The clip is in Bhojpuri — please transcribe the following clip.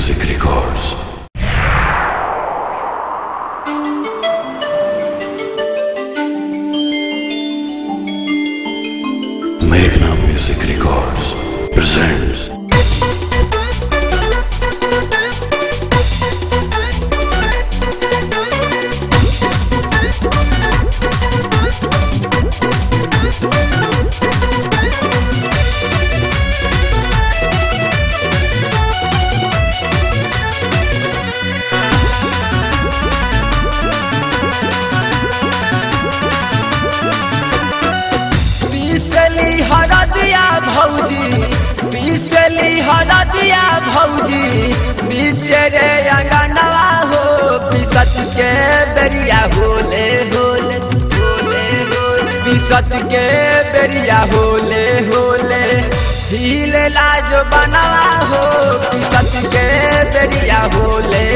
Music Records. Meghna Music Records presents पीसली हरदिया भौजी पीसली हरदिया भौजी बीचे रे अंगनवा हो पीसत के बेरिया होले होले होले होले पीसत के बेरिया होले होले हिले लाज बनवा हो पीसत के बेरिया होले